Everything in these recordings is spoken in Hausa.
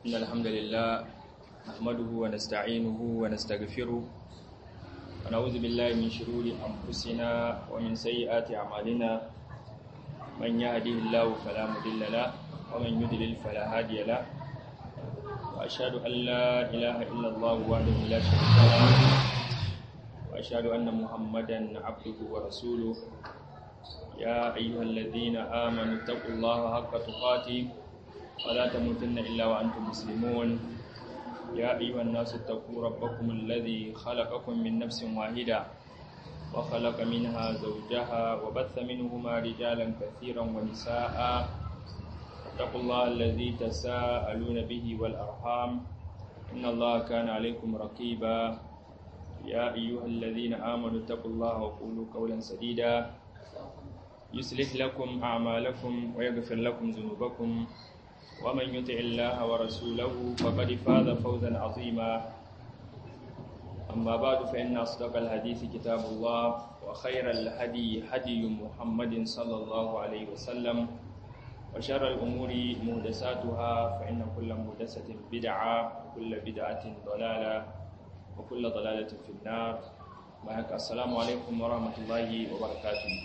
إن الحمد لله نحمده ونستعينه ونستغفره ونعوذ بالله من شرور أنفسنا ومن سيئات أعمالنا من يهده الله فلا مضل له ومن يضلل فلا هادي له وأشهد أن لا إله إلا الله وحده لا شريك له وأشهد أن محمدا عبده ورسوله يا أيها الذين آمنوا اتقوا الله حق تقاته ولا تموتن إلا وأنتم مسلمون يا أيها الناس اتقوا ربكم الذي خلقكم من نفس واحدة وخلق منها زوجها وبث منهما رجالا كثيرا ونساء اتقوا الله الذي تساءلون به والأرحام إن الله كان عليكم رقيبا يا أيها الذين آمنوا اتقوا الله وقولوا قولا سديدا يصلح لكم أعمالكم ويغفر لكم ذنوبكم ومن يطع الله ورسوله فقد فاز فوزا عظيما أما بعد فإن أصدق الحديث كتاب الله وخير الهدي هدي محمد صلى الله عليه وسلم وشر الأمور مهدساتها فإن كل مهدسة بدعة وكل بدعة ضلالة وكل ضلالة في النار السلام عليكم ورحمة الله وبركاته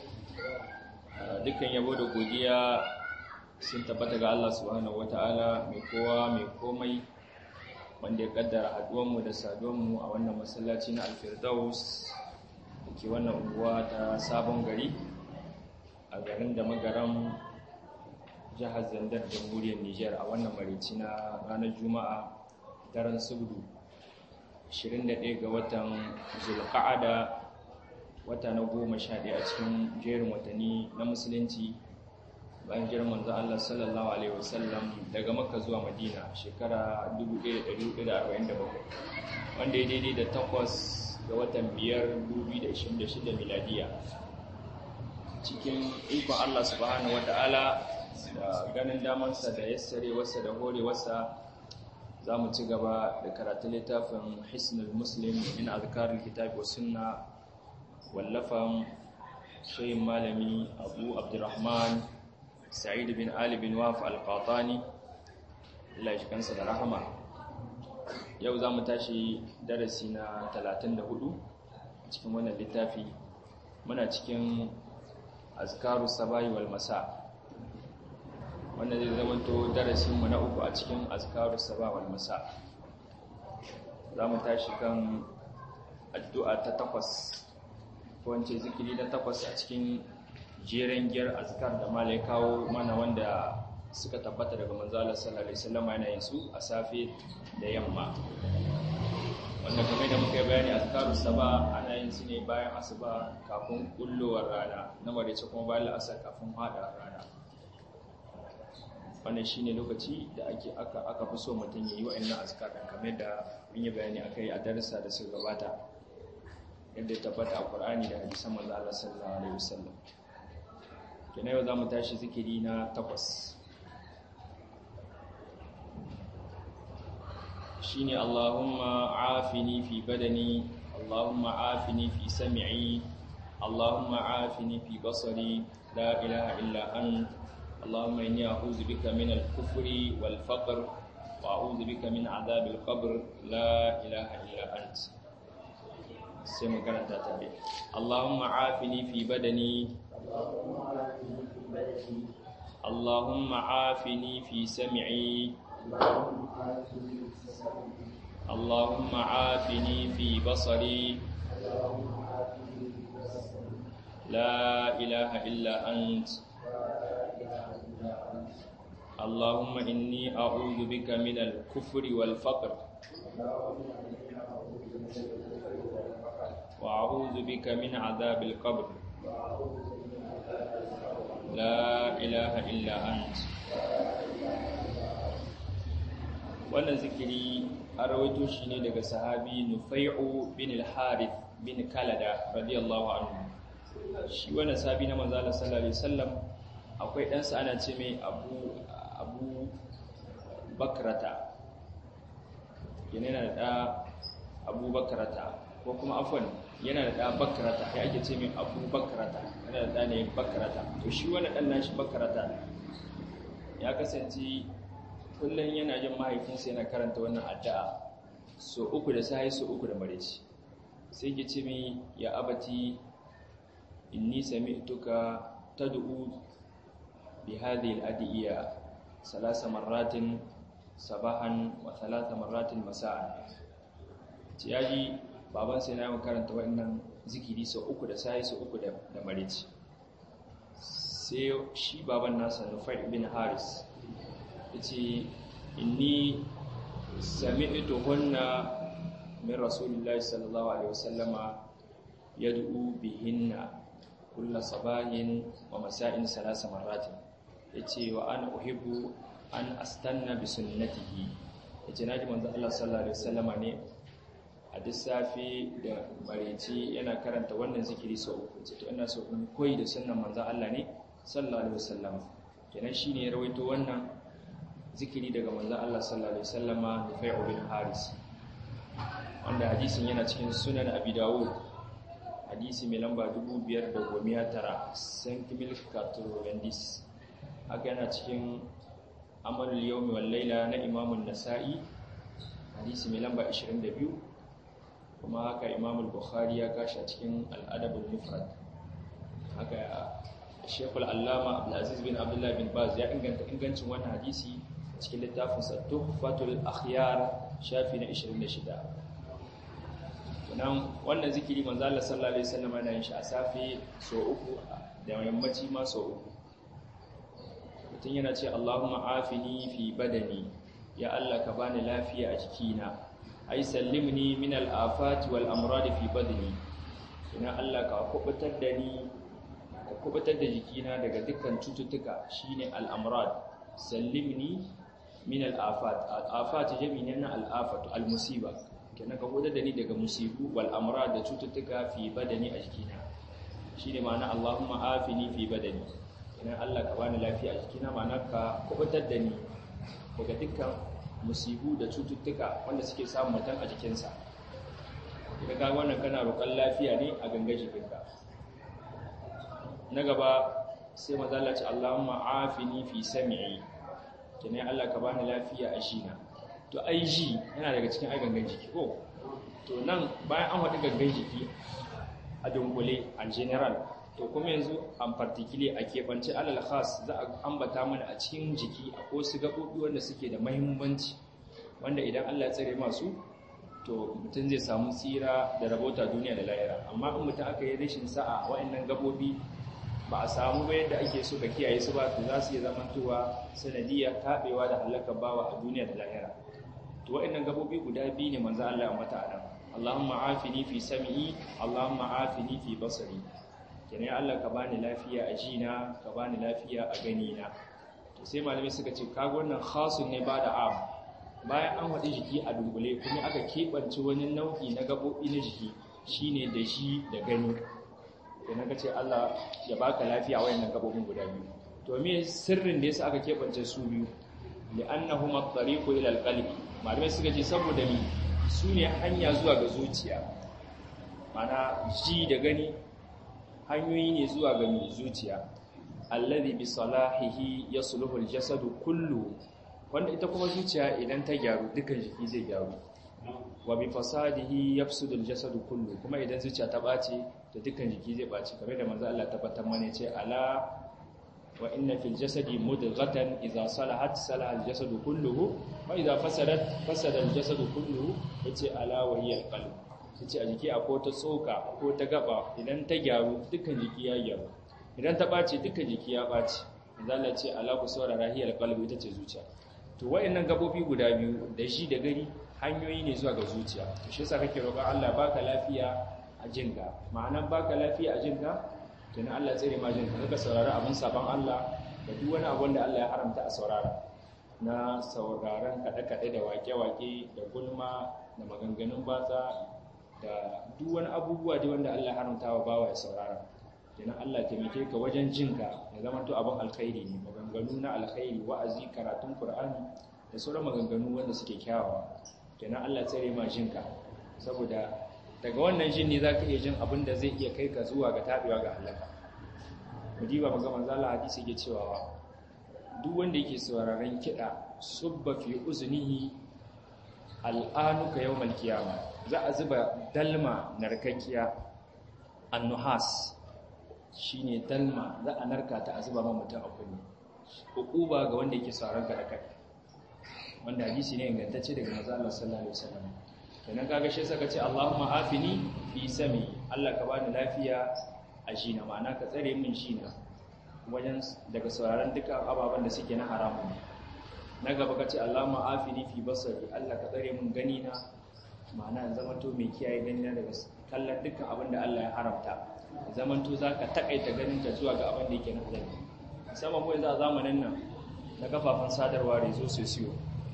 dukkan yabo da godiya sun tabbata ga Allah subhanahu wata'ala mai kowa mai komai wanda ya kaddara haduwanmu da saduwanmu a wannan masallaci na alfirdaus da ke wannan unguwa ta sabon gari a garin da magaran jihar zandar jamhuriyar niger a wannan marici na ranar juma'a daren subdu 21 ga watan zulqa'ada wata na goma sha ɗaya a cikin jerin watanni na musulunci bayan jiran manzo Allah sallallahu alaihi wasallam daga makka zuwa madina shekara 1447 wanda ya daidai da takwas ga watan biyar 2026 miladiya cikin ikon Allah subhanahu wata'ala da ganin damansa da yassare wasa da hore wasa za mu ci gaba da karatun littafin hisnul muslim min azkarul kitabi wa sunna wallafan shayin malami abu abdurrahman sa'id bin ali bin waf al-qatani Allah ya kansa da rahama yau za mu tashi darasi na 34 cikin wannan littafi muna cikin azkaru sabahi wal masa wanda zai zamanto darasinmu na uku a cikin azkaru sabahi wal masa za mu tashi kan addu'a ta takwas wance zikiri na takwas a cikin jeren giyar azkar da mala ya kawo mana wanda suka tabbata daga manzala sallallahu alaihi wasallam yana yin su a safe da yamma wanda kamar da muka yi bayani azkaru saba ana yin su ne bayan asuba kafin kullowar rana na marice kuma bayan la'asar kafin hada rana wannan shine lokaci da ake aka aka fi so mutum ya yi wa'annan azkar kamar da mun yi bayani akai a darasa da suka gabata yadda ya tabbata a Qur'ani da hadisan manzo Allah sallallahu alaihi wasallam kina yau zamu tashi zikiri na takwas shine Allahumma afini fi badani Allahumma afini fi sam'i Allahumma afini fi basari la ilaha illa ant Allahumma inni a'udhu bika min al-kufri wal faqr wa a'udhu bika min adhab al-qabr la ilaha illa ant sai mu karanta tare Allahumma afini fi badani Allahumma afini fi sam'i Allahumma afini fi basari La ilaha illa ant Allahumma inni a'udhu bika min al-kufri wal faqr وأعوذ بك من عذاب القبر لا إله إلا أنت wannan zikiri an rawaito shi ne daga sahabi Nufai'u bin al-Harith bin Kalada radiyallahu anhu shi wannan sahabi na manzo Allah sallallahu alaihi wasallam akwai dan sa ana ce mai Abu Abu Bakrata yana da Abu Bakrata ko kuma afwan yana da ɗa bakarata ya ake ce mai abu bakarata yana da ɗa ne bakarata to shi wani ɗan nashi bakarata ya kasance kullum yana jin mahaifinsa yana karanta wannan addu'a so uku da sai so uku da mareci sai ki ce mi ya abati inni sami'tuka tad'u bi hadhihi al-adiya salasa marratin sabahan wa thalatha marratin masa'an ci yaji baban sai na yi karanta wannan zikiri sau uku da sai sau uku da mareci sai shi baban nasa nufai ibn haris yace inni sami'tu hunna min rasulillahi sallallahu alaihi wasallama yad'u bihinna kulla sabahin wa masa'in salasa marratin yace wa ana uhibbu an astanna bi sunnatihi yace naji manzo Allah sallallahu alaihi wasallama ne a duk safi da mareci yana karanta wannan zikiri sau uku to ina so in koyi da sunnan manzo Allah ne sallallahu alaihi wasallama kenan shine ya rawaito wannan zikiri daga manzon Allah sallallahu alaihi wasallama Nufai'u bin Haris wanda hadisin yana cikin sunan Abi Dawud hadisi mai lamba 5900 Saint-Emile Caturendis haka yana cikin Amalul Yawmi wal Laila na Imam nasai hadisi mai lamba 22 kuma haka Imam Bukhari ya kashi a cikin Al-Adab al-Mufrad haka Sheikhul Allama Abdulaziz bin Abdullah bin Baz ya inganta ingancin wannan hadisi cikin littafinsa tuhfatul akhyar shafi na 26 nan wannan zikiri manzo Allah sallallahu alaihi wasallam yana yin shi a safe so uku da yammaci ma so uku mutum yana ce Allahumma afini fi badani ya Allah ka bani lafiya a jikina ai sallimni min al-afati wal amrad fi badani ina Allah ka kubutar da ni ka kubutar da jikina daga dukkan cututtuka shine al-amrad sallimni min al'afat al'afat jami ne na al'afatu al-musiba kenan ka hudu da ni daga musibu wal amra da cututtuka fi badani a jikina shine ma'ana Allahumma afini fi badani kenan Allah ka bani lafiya a jikina ma'ana ka kubutar da ni daga dukkan musibu da cututtuka wanda suke samun mutum a jikinsa idan ka wannan kana roƙon lafiya ne a ganga jikinka na gaba sai mazalla ce Allahumma afini fi sami'i kenan Allah ka bani lafiya a jina to ai ji yana daga cikin ai gangan jiki ko to nan bayan an faɗi gangan jiki a dunkule a general to kuma yanzu an particular a keɓance alal khas za a ambata mana a cikin jiki a ko su gaɓoɓi wanda suke da mahimmanci wanda idan Allah ya tsare masu to mutum zai samu tsira da rabota duniya da lahira amma in mutum aka yi rashin sa'a wa'annan gaɓoɓi ba a samu ba yadda ake so ka kiyaye su ba to za su iya zamantowa sanadiyar taɓewa da halakar bawa a duniya da lahira to wa'annan gabobi guda biyu ne manzo Allah ya mata anan Allahumma afini fi sam'i Allahumma afini fi basari kenan Allah ka bani lafiya a jina ka bani lafiya a gani na to sai malamai suka ce kaga wannan khasun ne ba da am bayan an haɗi jiki a dunkule kuma aka keɓance wani nau'i na gabobi na jiki shine da shi da gani kenan ka ce Allah ya baka lafiya wayannan gabobin guda biyu to me sirrin da yasa aka keɓance su biyu li'annahuma at-tariqu ila al-qalbi malamai suka ce saboda mi su ne hanya zuwa ga zuciya mana ji da gani hanyoyi ne zuwa ga mi zuciya alladhi bi salahihi yasluhu al-jasadu kullu wanda ita kuma zuciya idan ta gyaru dukkan jiki zai gyaru wa bi fasadihi yafsudu al-jasadu kullu kuma idan zuciya ta bace to dukkan jiki zai bace kamar da manzo Allah tabbatar mana ce ala wa inna fil jasadi mudghatan idza salahat salaha al jasadu kulluhu wa idza fasadat fasada al jasadu kulluhu yace ala wa hiya al qalb yace a jiki akwai ta tsoka ko ta gaba idan ta gyaru dukkan jiki ya gyaru idan ta bace dukkan jiki ya bace Allah ce ala ku saurara hiya al qalb ita ce zuciya to wayannan gabobi guda biyu da shi da gari hanyoyi ne zuwa ga zuciya to shi yasa kake roƙon Allah baka lafiya a jinka ma'anar baka lafiya a jinka tunan Allah tsere ma jinka ka saurari abin sabon Allah da duk wani abin da Allah ya haramta a saurara na sauraron kaɗe-kaɗe da wake-wake da gulma da maganganun batsa da duk wani abubuwa da wanda Allah ya haramta wa bawa ya saurara tunan Allah taimake ka wajen jinka ya zama to abin alkhairi ne maganganu na alkhairi wa'azi karatun Qur'ani da sauran maganganu wanda suke kyawawa tunan Allah tsere ma jinka saboda daga wannan jin ne za ka iya jin abin da zai iya kai ka zuwa ga taɓewa ga halaka mudiba maga manzo Allah hadisi ke cewa duk wanda yake sauraron kiɗa subba fi uzunihi al'anuka yawmal qiyama za a zuba dalma narkakkiya annuhas shine dalma za a narka ta a zuba ma mutum a kunni hukuba ga wanda yake sauraron ka da kai wanda hadisi ne ingantacce daga manzo Allah sallallahu alaihi wasallam kenan kaga shi saka ce Allahumma afini fi sami Allah ka bani lafiya a shina ma'ana ka tsare min shina wajen daga sauraron duka ababen da suke na haramun na gaba ka ce Allahumma afini fi basari Allah ka tsare min gani na ma'ana zaman to mai kiyaye gani na daga kallon dukkan abin da Allah ya haramta zaman to zaka takaita ganin ka zuwa ga abin da yake na halal musamman mu yanzu a zamanin nan na kafafen sadarwa rezo sosiyo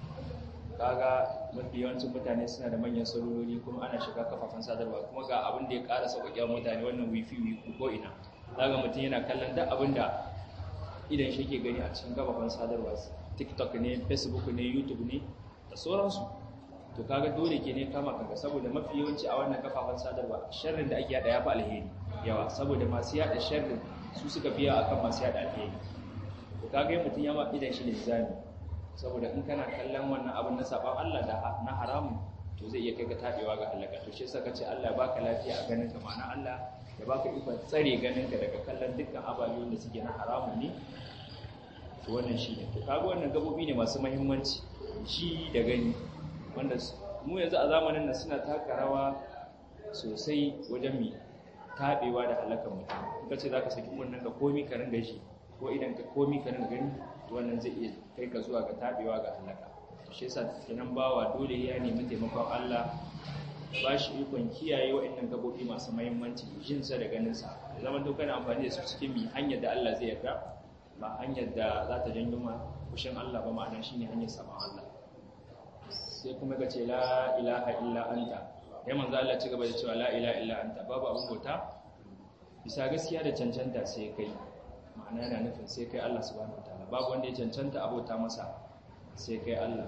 kaga mafi yawancin mutane suna da manyan salololi kuma ana shiga kafafen sadarwa kuma ga abin da ya ƙara sauƙaƙe mutane wannan wifi wifi ko ina zaga mutum yana kallon duk abin da idan shi ke gani a cikin kafafen sadarwa tiktok ne facebook ne youtube ne da sauransu to kaga dole ke ne kama kanka saboda mafi yawanci a wannan kafafen sadarwa sharrin da ake yada ya fi alheri yawa saboda masu yada sharrin su suka fiya akan masu yada alheri to kaga mutum ya ma idan shi linzami saboda in kana kallon wannan abin na saban Allah da na haramun to zai iya kai ka tabewa ga halaka to shi saka ce Allah ya baka lafiya a ganin ka ma'ana Allah ya baka ikon tsare ganin ka daga kallon dukkan ababen da suke na haramun ne to wannan shi ne to kaga wannan gabobi ne masu muhimmanci shi da gani wanda mu yanzu a zamanin nan suna taka rawa sosai wajen mi tabewa da halakan mutum kace zaka saki kunnen ka komi ka ringa shi ko idan ka komi ka ringa gani to wannan zai iya kai ka zuwa ga tabewa ga halaka shi yasa kenan bawa dole ya nemi taimakon Allah ba shi ikon kiyaye waɗannan gabobi masu muhimmanci jin sa da ganin sa zaman to kana amfani da su cikin mi hanyar da Allah zai yarda ba hanyar da za ta janyo ma kushin Allah ba ma'ana shine hanyar saban Allah sai kuma ka ce la ilaha illa anta ya manzo Allah ci gaba da cewa la ilaha illa anta babu abin bauta bisa gaskiya da cancanta sai kai ma'ana yana nufin sai kai Allah subhanahu wataala babu wanda ya cancanta abota masa sai kai Allah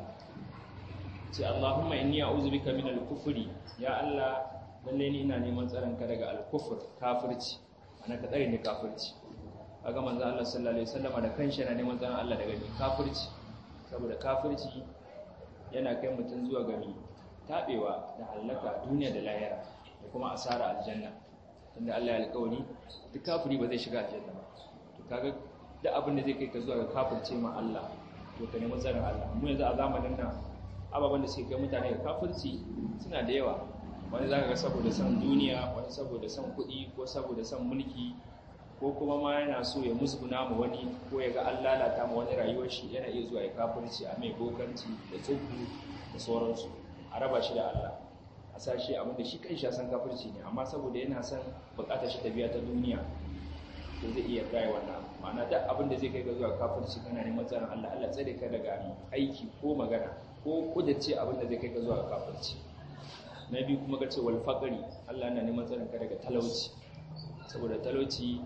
ce Allahumma inni a'udhu bika min al-kufri ya Allah lalle ni ina neman tsaron ka daga al-kufr kafirci ana ka tsare ni kafirci kaga manzo Allah sallallahu alaihi wasallam da kanshi yana neman tsaron Allah daga ni kafirci saboda kafirci yana kai mutum zuwa gari tabewa da halaka duniya da lahira da kuma asara aljanna tunda Allah ya alƙawari duk kafiri ba zai shiga aljanna ba to kaga duk abin da zai kai ka zuwa ga kafirce ma Allah to ka nemi tsarin Allah mu yanzu a zamanin nan ababen da suke kai mutane ga kafirci suna da yawa wani zaka ga saboda son duniya wani saboda son kuɗi ko saboda son mulki ko kuma ma yana so ya musguna mu wani ko ya ga an lalata mu wani rayuwar shi yana iya zuwa ya kafirci a mai bokanci da tsubu da sauransu a raba shi da Allah a sa shi abinda shi kan shi san kafirci ne amma saboda yana son bukatar shi ta biya ta duniya to zai iya kai wannan ma'ana duk abin da zai kai ga zuwa kafirci kana neman tsaron Allah Allah tsare ka daga aiki ko magana ko kudace abin da zai kai ga zuwa kafirci na biyu kuma ga ce wal faqri Allah yana neman tsaron ka daga talauci saboda talauci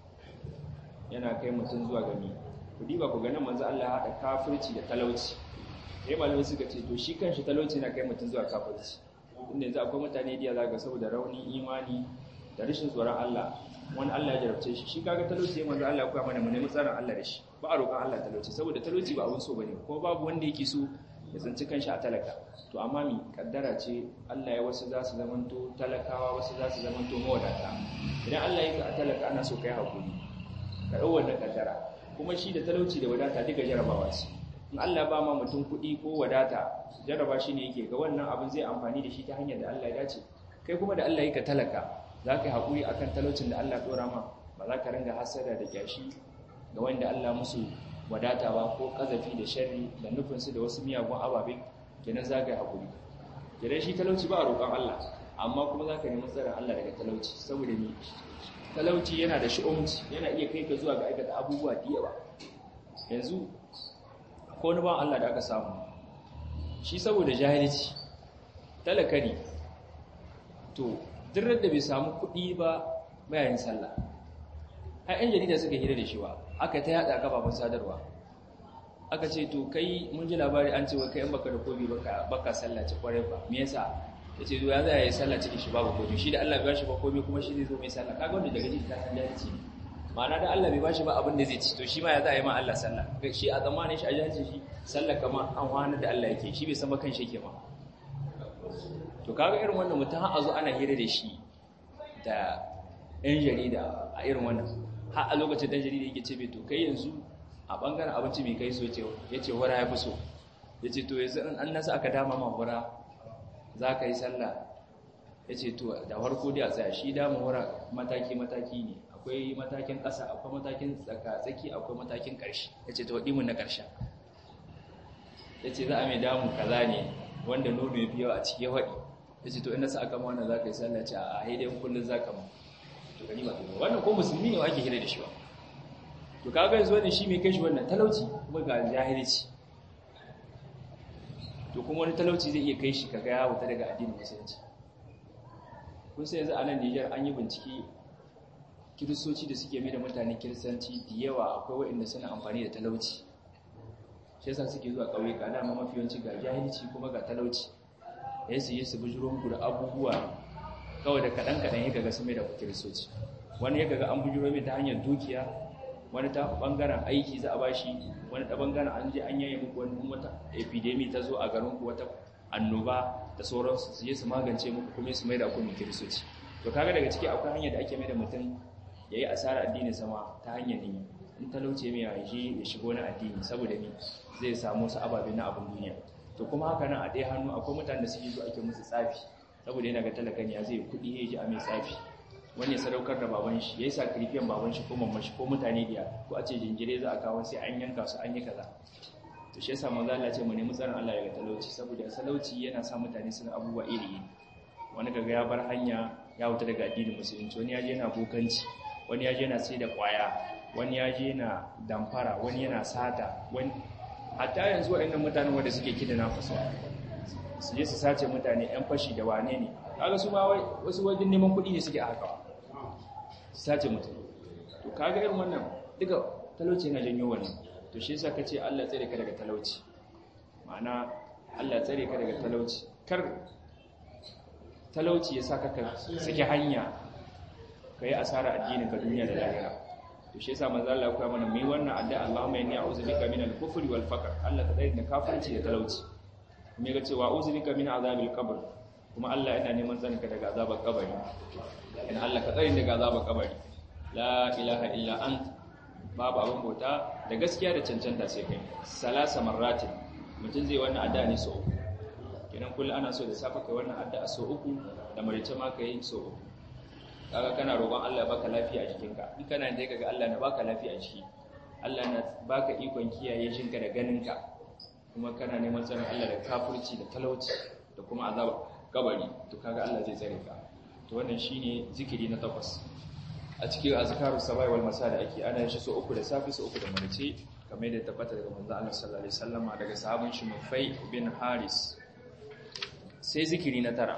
yana kai mutum zuwa gani ku diba ku ganin manzo Allah ya hada kafirci da talauci sai malamai suka ce to shi kanshi talauci yana kai mutum zuwa kafirci inda yanzu akwai mutane da zaka saboda raunin imani da rashin tsoron Allah wani Allah ya jarabce shi shi kaga talauci ya manzo Allah ya koya mana mu nemi tsaron Allah da shi ba a roƙon Allah talauci saboda talauci ba abun so bane ko babu wanda yake so ya tsinci kanshi a talaka to amma mi kaddara ce Allah ya wasu za su zamanto talakawa wasu za su zamanto mawadata idan Allah ya ka a talaka ana so kai hakuri ka dau wannan kaddara kuma shi da talauci da wadata duka jarabawa ce in Allah ba ma mutum kuɗi ko wadata jaraba shi ne yake ga wannan abin zai amfani da shi ta hanyar da Allah ya dace kai kuma da Allah ya ka talaka za ka yi haƙuri a kan talaucin da Allah ɗora ma ba za ka ringa hasada da kyashi ga wanda Allah musu wadata ba ko ƙazafi da sharri da nufinsu da wasu miyagun ababe kenan za ka yi haƙuri kenan shi talauci ba a roƙon Allah amma kuma za ka nemi tsarin Allah daga talauci saboda ni talauci yana da shi'umci yana iya kai ka zuwa ga aikata abubuwa da yawa yanzu ko wani ban Allah da aka samu shi saboda jahilci talaka ne to duk da bai samu kuɗi ba bayan sallah har yan jarida suka hira da shi ba aka ta yada kafafen sadarwa aka ce to kai mun ji labari an ce wa kai in baka da kobi baka baka sallaci kwarai ba me yasa yace to ya za yi sallah cikin shi babu kobi shi da Allah ya shi ba kobi kuma shi zai zo mai sallah kaga wanda daga jiki ta san jahilci ne ma'ana da Allah bai bashi ba abin da zai ci to shi ma ya za a yi ma Allah sallah shi a zamanin shi a jahilci shi sallah kama an wani da Allah yake shi bai san ba kan shi yake ma to kaga irin wannan mutum har a zo ana hira da shi da ɗan jarida a irin wannan har a lokacin ɗan jarida yake ce bai to kai yanzu a ɓangaren abinci mai kai so ya ce wara ya fi so ya ce to yanzu an nasa aka dama ma wara za ka yi sallah ya ce to da farko dai a tsaya shi dama wara mataki-mataki ne akwai matakin ƙasa akwai matakin tsaka-tsaki akwai matakin ƙarshe ya ce to waɗi mun na ƙarshen ya ce za a mai damu kaza ne wanda nono ya fi yawa a cikin waɗi ya ce to ina sa aka mana za ka yi sallah ce a haidayen kullum za ka mu to gani ba wannan ko musulmi ne ake hira da shi ba to kaga yanzu wannan shi mai kai shi wannan talauci kuma ga jahilci to kuma wani talauci zai iya kai shi kaga ya wuta daga addinin musulunci kun sai yanzu a nan Nijar an yi bincike kiristoci da suke mai da mutane kiristanci da yawa akwai waɗanda suna amfani da talauci shi yasa suke zuwa ƙauyuka dama mafi yawanci ga jahilci kuma ga talauci ya su yi su bujiro muku da abubuwa kawai da kaɗan kaɗan ya gaga su mai da kiristoci wani ya gaga an bujiro mai ta hanyar dukiya wani ta ɓangaren aiki za a ba shi wani ta ɓangaren an je an yaye muku wani wata epidemi ta zo a garinku wata annoba da sauransu su je su magance muku kuma su mai da kuma kiristoci to kaga daga ciki akwai hanyar da ake mai da mutum ya yi asara addinin sama ta hanyar niyya in talauce mai yaje ya shigo na addini saboda ni zai samu su ababe na abin duniya to kuma haka nan a ɗaya hannu akwai mutane da suke zo ake musu tsafi saboda yana ga talakan ya zai kuɗi ya ji a mai tsafi wani ya sadaukar da baban shi ya yi sakrifiyan baban shi ko mamman shi ko mutane da ko a ce jinjire za a kawo sai an yanka su an yi kaza to shi yasa manzo Allah ce mu nemi tsarin Allah daga talauci saboda talauci yana sa mutane suna abubuwa iri iri wani kaga ya bar hanya ya wuta daga addinin musulunci wani ya je yana bokanci wani ya je yana sai da kwaya wani ya je yana damfara wani yana sata wani hatta yanzu waɗannan mutanen wanda suke kida na fasa su je su sace mutane yan fashi da wane ne kaga su ma wasu wajen neman kuɗi ne suke a haka su sace mutane to kaga irin wannan duka talauci yana janyo wannan to shi yasa kace Allah tsare ka daga talauci ma'ana Allah tsare ka daga talauci kar talauci ya saka ka saki hanya kai asara addinin ka duniya da lahira to shi yasa manzo Allah ya koya mana mai wannan addu'a Allahumma inni a'udhu bika minal kufri wal faqr Allah ka tsare da kafirci da talauci kuma ya ce wa a'udhu bika min azabil qabr kuma Allah yana neman tsarin ka daga azabar kabari in Allah ka tsare daga azabar kabari la ilaha illa ant babu abin bauta da gaskiya da cancanta sai kai salasa marratin mutum zai wannan addu'a ne so uku kenan kullum ana so da safa kai wannan addu'a so uku da marice ma kai so uku kaga kana roƙon Allah ya baka lafiya a jikinka in kana da kaga Allah na baka lafiya a jiki Allah na baka ikon kiyaye jinka da ganinka kuma kana neman tsarin Allah da kafirci da talauci da kuma azaba kabari to kaga Allah zai tsare ka to wannan shine zikiri na takwas a cikin azkaru sabai wal masa da ake ana shi so uku da safi so uku da marice kamar da tabbata daga manzo Allah sallallahu alaihi wasallama daga sahabin shi Mufai bin Haris sai zikiri na tara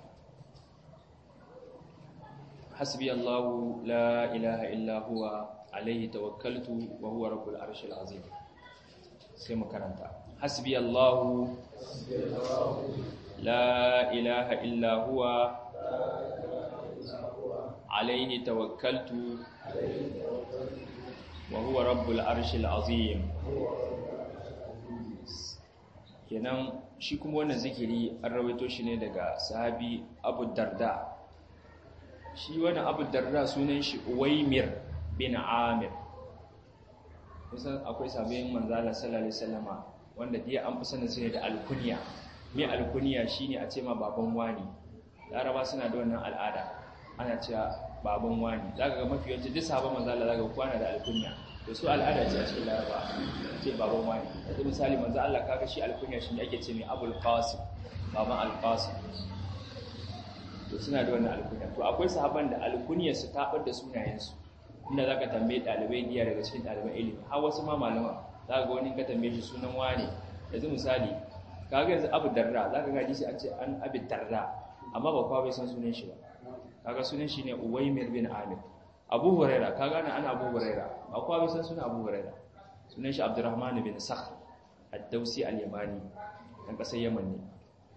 حسبي الله لا إله إلا هو عليه توكلت وهو رب العرش العظيم سيما كرنتا حسبي الله لا إله إلا هو عليه توكلت وهو رب العرش العظيم kenan shi kuma wannan zikiri an rawaito shi ne daga sahabi Abu Darda shi wani abu darda sunan shi uwaimir bin amir kusan akwai sabayin manzala sallallahu alaihi wasallama wanda dai an fi sanin sai da alkunya mai alkunya shine a ce ma baban wani laraba suna da wannan al'ada ana cewa baban wani zaka ga mafi yawanci duk sahabban manzala zaka ga kwana da alkunya to su al'ada ce a cikin laraba ce baban wani yanzu misali manzo Allah kaga shi alkunya shi ne ake ce mai abul qasim baban al-qasim to suna da wannan alkunya to akwai sahaban da alkunyar su tabar da sunayensu inda zaka tambaye dalibai diya daga cikin daliban ilimi har wasu ma malama zaka ga wani ka tambaye shi sunan wane yanzu misali kaga yanzu Abu Darda zaka ga hadisi an ce an Abi Darda amma ba kowa bai san sunan shi ba kaga sunan shi ne Uwaymir bin Amir Abu Huraira kaga ana ana Abu Huraira ba kowa bai san sunan Abu Huraira sunan shi Abdurrahman bin Sakhr ad-Dawsi al-Yamani dan kasar Yaman ne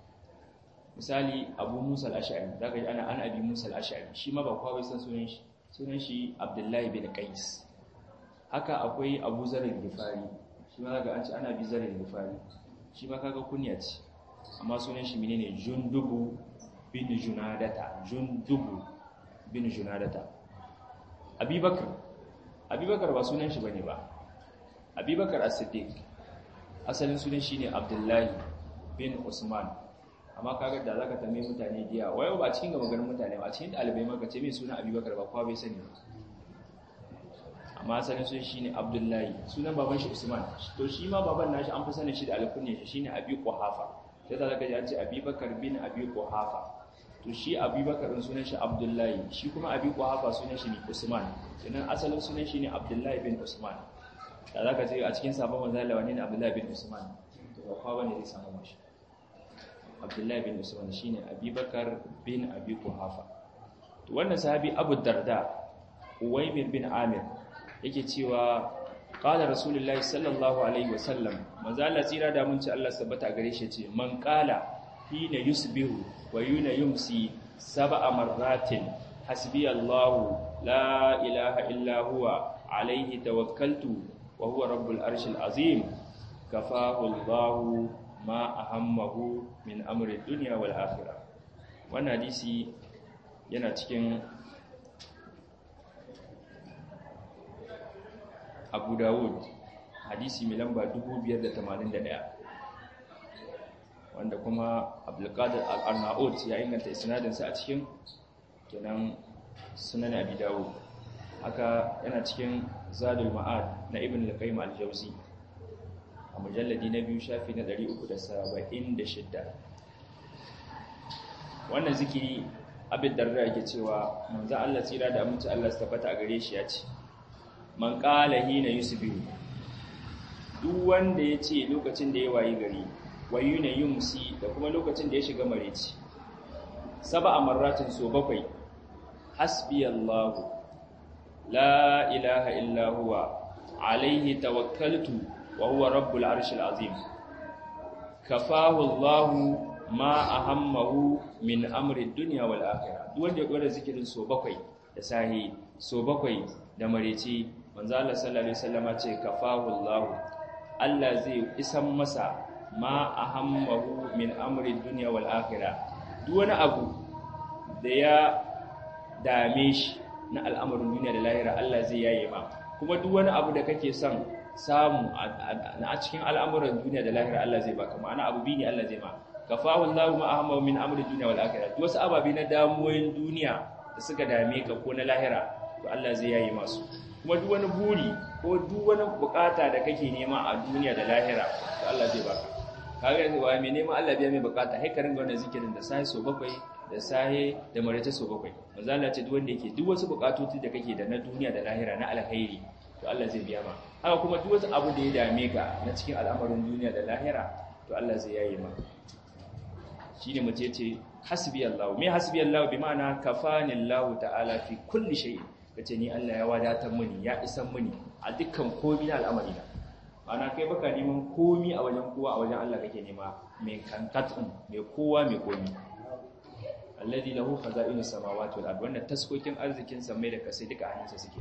misali abu musa al'ashari za ka ji ana an abi musa al'ashari shi ma ba kowa bai san sunan shi sunan shi abdullahi bin qais haka akwai abu zarar gifari shi ma ga an ce ana bi zarar gifari shi ma kaga kunya ce amma sunan shi menene jundubu bin junadata jundubu bin junadata abubakar abubakar ba sunan shi bane ba abubakar as-siddiq asalin sunan shi ne abdullahi bin usman amma kaga da zaka tambaye mutane diya wayo ba cikin gaba garin mutane ba cikin dalibai maka ce mai sunan abubakar ba kowa bai sani ba amma asalin sunan shi ne abdullahi sunan baban shi usman to shi ma baban nashi an fi sanin shi da alkunya shi shine abi quhafa sai da zaka ji an ce abubakar bin abi quhafa to shi abubakar din sunan shi abdullahi shi kuma abi quhafa sunan shi ne usman sannan asalin sunan shi ne abdullahi bin usman da za ka ce a cikin sabon manzala wani ne abdullahi bin usman to ba kwa bane zai samu mashi abdullahi bin usman shine abubakar bin abi kuhafa to wannan sahabi abu darda uwaymir bin amir yake cewa qala rasulullahi sallallahu alaihi wasallam manzala tsira da mun ci Allah sabbata gare shi ce man qala hina yusbihu wa yuna yumsi sab'a marratin hasbi Allah la ilaha illa huwa alaihi tawakkaltu وهو رب العرش العظيم كفاه الله ما أهمه من أمر الدنيا والآخرة wannan hadisi yana cikin Abu Dawud hadisi mai lamba 2581 wanda kuma Abdulkadir Al-Arnaud ya inganta isnadinsa a cikin kenan sunan Abi Dawud haka yana cikin zadul ma'ad na ibn al-qayyim al-jawzi a mujalladi na biyu shafi na 376 wannan zikiri abin darda yake cewa manzo Allah tsira da aminci Allah su tabbata a gare shi ya ce man qala hina yusbihu duk wanda ya ce lokacin da ya wayi gari wayuna yumsi da kuma lokacin da ya shiga mareci sab'a marratin so bakwai hasbiyallahu la ilaha illa huwa alaihi tawakkaltu wa huwa rabbul arshil azim kafahu Allahu ma ahammahu min amri dunya wal akhirah duk wanda ya dora zikirin so bakwai da sahi so bakwai da mareci manzo Allah sallallahu alaihi wasallama ce kafahu Allahu Allah zai isan masa ma ahammahu min amri dunya wal akhirah duk wani abu da ya dame shi na al'amarin duniya da lahira Allah zai yaye ma kuma duk wani abu da kake son samu a cikin al'amuran duniya da lahira Allah zai baka ma'ana abu biyu ne Allah zai ma kafahu Allahu ma ahamma min amri dunya wal akhirah duk wasu ababe na damuwoyin duniya da suka dame ka ko na lahira to Allah zai yaye masu kuma duk wani buri ko duk wani bukata da kake nema a duniya da lahira to Allah zai baka kaga yanzu wai mai neman Allah biya mai bukata sai ka ringa wannan zikirin da sai so bakwai da sahe da marace so bakwai manzala ce duk wanda yake duk wasu bukatoci da kake da na duniya da lahira na alkhairi to Allah zai biya ma haka kuma duk wasu abu da ya dame ka na cikin al'amarin duniya da lahira to Allah zai yaye ma shine mace ce hasbi Allah me hasbi Allah bi ma'ana kafani Allah ta'ala fi kulli shay kace ni Allah ya wadatar mini ya isan mini a dukkan komai na al'amari na ana kai baka neman komi a wajen kowa a wajen Allah kake nema mai kankatun mai kowa mai komi alladhi lahu khaza'inus samawati wal ard wannan taskokin arzikin samai da kasai duka hannunsa suke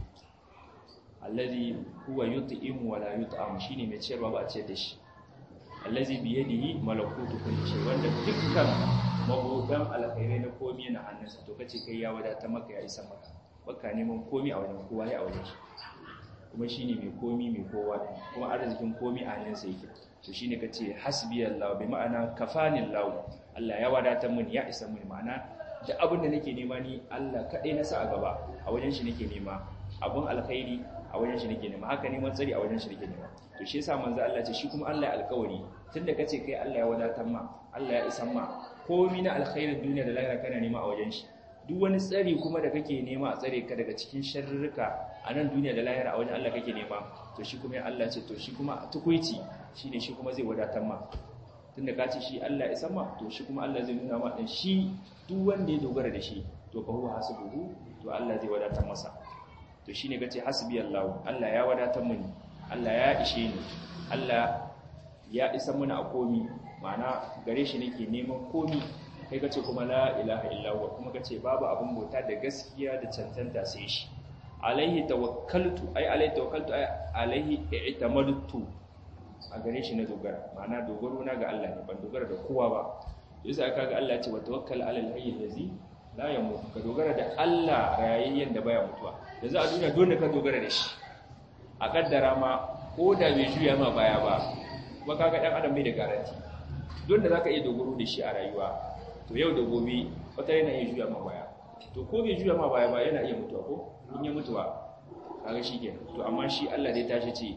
alladhi huwa yut'imu wa la yut'am shine mai ciyarwa ba a ciyar da shi allazi bi yadihi malakutu kulli shay wanda dukkan mabudan alkhairai na komai na hannunsa to kace kai ya wadata maka ya isa maka baka neman komai a wajen kowa ya a wajen shi kuma shine mai komi mai kowa kuma arzikin komi a hannunsa yake to shine kace hasbiyallahu bi ma'ana kafanillahu Allah ya wadatar mini ya isa mini ma'ana duk abin da nake nema ni Allah kadai na sa a gaba a wajen shi nake nema abun alkhairi a wajen shi nake nema haka neman tsari a wajen shi nake nema to shi yasa manzo Allah ce shi kuma Allah ya alkawari tunda kace kai Allah ya wadatar ma Allah ya isa ma komi na alkhairin duniya da lahira kana nema a wajen shi duk wani tsari kuma da kake nema a tsare ka daga cikin sharrurruka a nan duniya da lahira a wajen Allah kake nema to shi kuma ya Allah ce to shi kuma tukuici shine shi kuma zai wadatar ma tunda ka ce shi Allah ya sama to shi kuma Allah zai nuna ma dan shi duk wanda ya dogara da shi to fa huwa hasibuhu to Allah zai wadatar masa to shine kace hasbi Allah Allah ya wadatar mini Allah ya ishe ni Allah ya isa mini a komi ma'ana gare shi nake neman komi kai kace kuma la ilaha illallah kuma kace babu abun bauta da gaskiya da cancanta sai shi alaihi tawakkaltu ai alaihi tawakkaltu ai alaihi i'tamadtu a gare shi na dogara ma'ana dogaro na ga Allah ne ban dogara da kowa ba yasa aka ga Allah ce wa tawakkal alal hayy allazi la yamut ka dogara da Allah rayayyen da baya mutuwa yanzu a duniya dole ka dogara da shi a kaddara ma ko da bai juya ma baya ba kuma kaga dan adam bai da garanti dole zaka iya dogaro da shi a rayuwa to yau da gobe wata yana iya juya ma baya to ko bai juya ma baya ba yana iya mutuwa ko in ya mutuwa kaga shi kenan to amma shi Allah dai tashi ce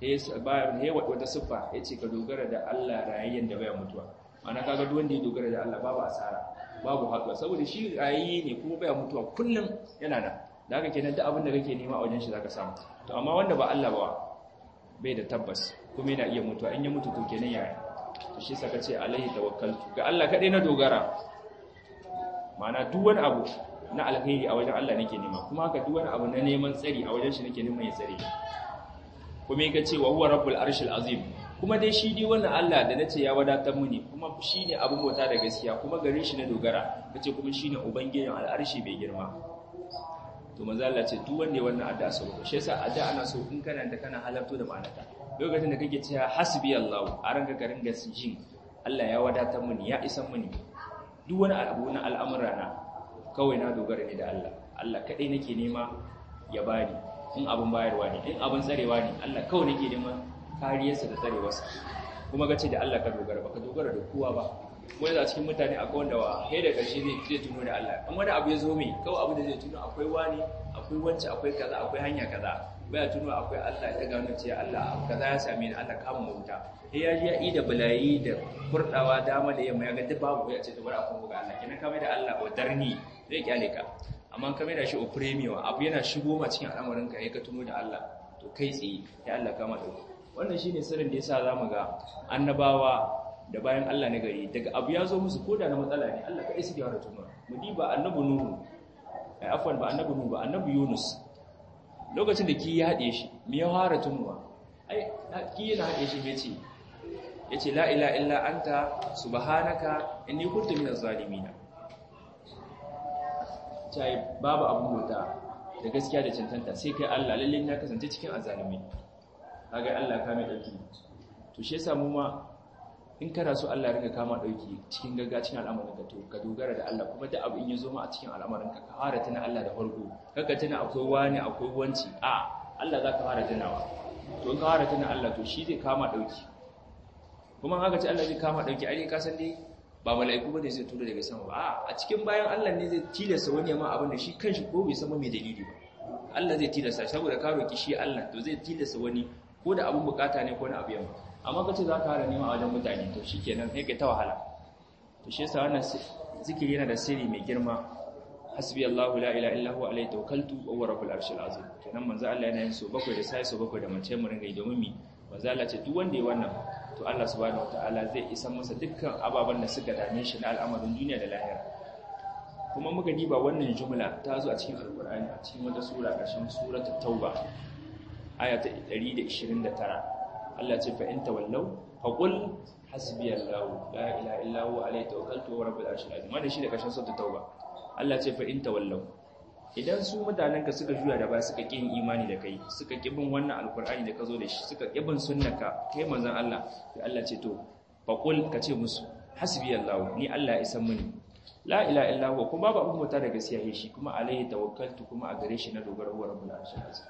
ya wata siffa ya ce ka dogara da Allah rayayyen da baya mutuwa ana kaga duk wanda ya dogara da Allah babu asara babu haɗuwa saboda shi rayayye ne kuma baya mutuwa kullum yana nan da haka kenan duk abin da kake nema a wajen shi zaka samu to amma wanda ba Allah ba bai da tabbas kuma yana iya mutuwa in ya mutu to kenan yaya to shi saka ce alaihi tawakkaltu ga Allah kadai na dogara ma'ana duk wani abu na alkhairi a wajen Allah nake nema kuma haka duk wani abu na neman tsari a wajen shi nake neman ya tsare kuma yake cewa huwa rabbul arshil azim kuma dai shi dai wannan Allah da nace ya wadatar mu ne kuma shine abin bauta da gaskiya kuma gare shi na dogara kace kuma shine ubangijin al'arshi bai girma to manzo Allah ce duk wanda ya wannan addu'a sau shi yasa addu'a ana so in kana da kana halarto da ma'anarta lokacin da kake cewa hasbi Allah a ranka ka ringa jin Allah ya wadatar mu ne ya isan mu ne duk wani abu na al'amura na kawai na dogara ne da Allah Allah kadai nake nema ya bani in abin bayarwa ne in abin tsarewa ne Allah kawai nake neman kariyarsa da tsarewarsa kuma gace da Allah ka dogara ba ka dogara da kowa ba wani da cikin mutane akwai wanda wa kai da ƙarshe zai zai tuno da Allah in wani abu ya zo mai kawai abu da zai tuno akwai wani akwai wance akwai kaza akwai hanya kaza baya tuno akwai Allah ya gano cewa Allah kaza ya same ni Allah kama mu wuta sai ya ji ya ida balayi da kurdawa dama da yamma ya ga duk babu ya ce to bari a kuma ga Allah kenan kamar da Allah wa darni zai kyale ka amma ka mai da shi o premium abu yana shigo ma cikin al'amarin ka ka tuno da Allah to kai tsaye ya Allah kama dauki wannan shine sirrin da yasa zamu ga annabawa da bayan Allah na gari daga abu ya zo musu koda na matsala ne Allah kai suke fara tuno mu diba annabi nuhu ai afwan ba annabi nuhu ba annabi yunus lokacin da ki ya hade shi me ya fara tunuwa ai ki yana hade shi me ce yace la ilaha illa anta subhanaka inni kuntu minaz zalimin cai babu abin bauta da gaskiya da cancanta sai kai Allah lalle na kasance cikin azalimi kaga Allah ka mai dauki to shi yasa mu ma in kana so Allah rinka kama dauki cikin gaggawa cikin al'amarin ka to ka dogara da Allah kuma duk abu in yazo ma a cikin al'amarin ka ka fara tuna Allah da farko kaga tuna akwai wani akwai wanci a Allah zaka fara tunawa to in ka fara tuna Allah to shi zai kama dauki kuma haka ce Allah zai kama dauki ai ka san dai ba mala'iku bane zai tura daga sama ba a cikin bayan Allah ne zai tilasta wani ma abin da shi kanshi ko bai san mai dalili ba Allah zai tilasta saboda ka roki shi Allah to zai tilasta wani ko da abin bukata ne ko na abu yamma amma kace za ka hara nema a wajen mutane to shikenan sai kai ta wahala to shi yasa wannan zikiri yana da sirri mai girma hasbi Allahu la ilaha illa huwa alayhi tawakkaltu wa huwa rabbul arshil azim kenan manzo Allah yana yin so bakwai da sai so bakwai da mace mu ringa yi domin mi manzo Allah ce duk wanda ya wannan to Allah subhanahu wataala zai isa masa dukkan ababen da suka dame shi na al'amarin duniya da lahira kuma muka diba wannan jumla ta zo a cikin alkur'ani a cikin wata sura ƙarshen suratul tauba aya ta 129 Allah ce fa in tawallaw faqul hasbiyallahu la ilaha illa huwa alayhi tawakkaltu wa rabbul arshil azim wannan shi da ƙarshen suratul tauba Allah ce fa in tawallaw idan su mutanen ka suka juya da ba suka kin imani da kai suka kibin wannan alkur'ani da ka zo da shi suka kibin sunnaka kai manzon Allah sai Allah ce to faqul ka ce musu hasbiyallahu ni Allah ya isan mini la ila illa huwa kuma babu abin mota da gaskiya shi kuma alaihi tawakkaltu kuma a gare shi na dogara huwa rabbul arshil azim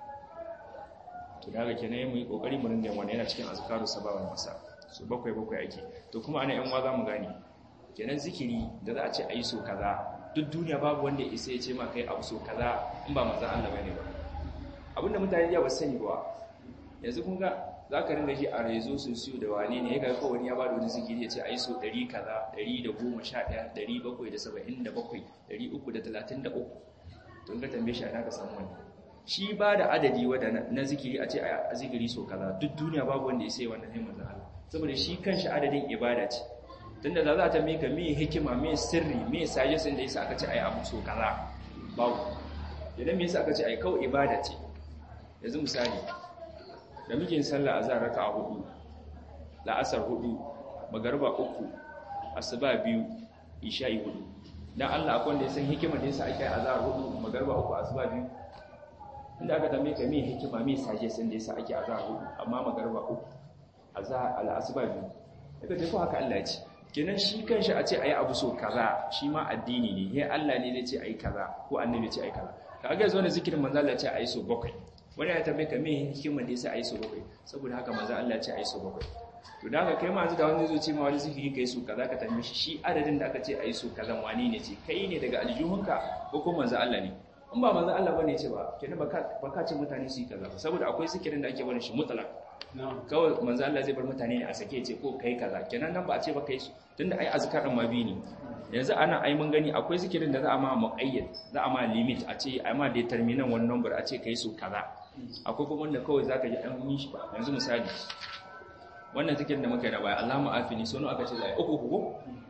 to daga kenan mu yi kokari mu ringa wannan yana cikin azkaru sabawan masa so bakwai bakwai ake to kuma ana yan wa za mu gane kenan zikiri da za a ce ayi so kaza duk duniya babu wanda ya isa ya ce ma kai abu so kaza in ba manzon Allah bane ba abinda mutane ya ba sani ba yanzu kun ga za ka ringa ji a rezo sun siyo da wane ne ya ga kawai ya ba da wani zikiri ya ce a yi so 100 kaza 111 777 333 to in ka tambaye shi ana ka samu wani shi ba da adadi wadda na zikiri a ce a zikiri so kaza duk duniya babu wanda ya sai wannan ne manzon Allah saboda shi kanshi adadin ibada ce tunda da za ta mika me hikima me sirri me sajesin da yasa aka ce ai abu so kaza babu idan me yasa aka ce ai kawai ibada ce yanzu misali da muke sallah azhar raka'a hudu la'asar hudu magariba uku asuba biyu isha'i hudu dan Allah akwai wanda ya san hikimar da yasa ake azhar hudu magariba uku asuba biyu inda aka tambaye ka me hikima me saje sun da yasa ake azhar hudu amma magarba uku azhar al-asba biyu daga ce ko haka Allah ya ce kenan shi kanshi a ce ayi abu so kaza shi ma addini ne he Allah ne ya ce ayi kaza ko annabi ya ce ayi kaza kaga yanzu wannan zikirin manzo Allah ya ce ayi so bakwai wani ya tambaye ka me hikima da yasa ayi so bakwai saboda haka manzo Allah ya ce ayi so bakwai to da haka kai ma da wani zai ce ma wani zikiri kai su kaza ka tambaye shi shi adadin da aka ce ayi su kaza wani ne ce kai ne daga aljihunka ko kuma manzo Allah ne in ba manzo Allah bane ce ba kenan baka baka ce mutane su yi kaza saboda akwai zikirin da ake bane shi mutlaq kawai manzo Allah zai bar mutane ne a sake ce ko kai kaza kenan nan ba a ce ba kai su tunda ai azkar din ma bi ne yanzu ana ai mun gani akwai zikirin da za a ma muqayyad za a ma limit a ce ai ma determinant one number a ce kai su kaza akwai kuma wanda kawai zaka ji an yi shi ba yanzu misali wannan zikirin da muka yi da baya Allahumma afini sono aka ce zai uku uku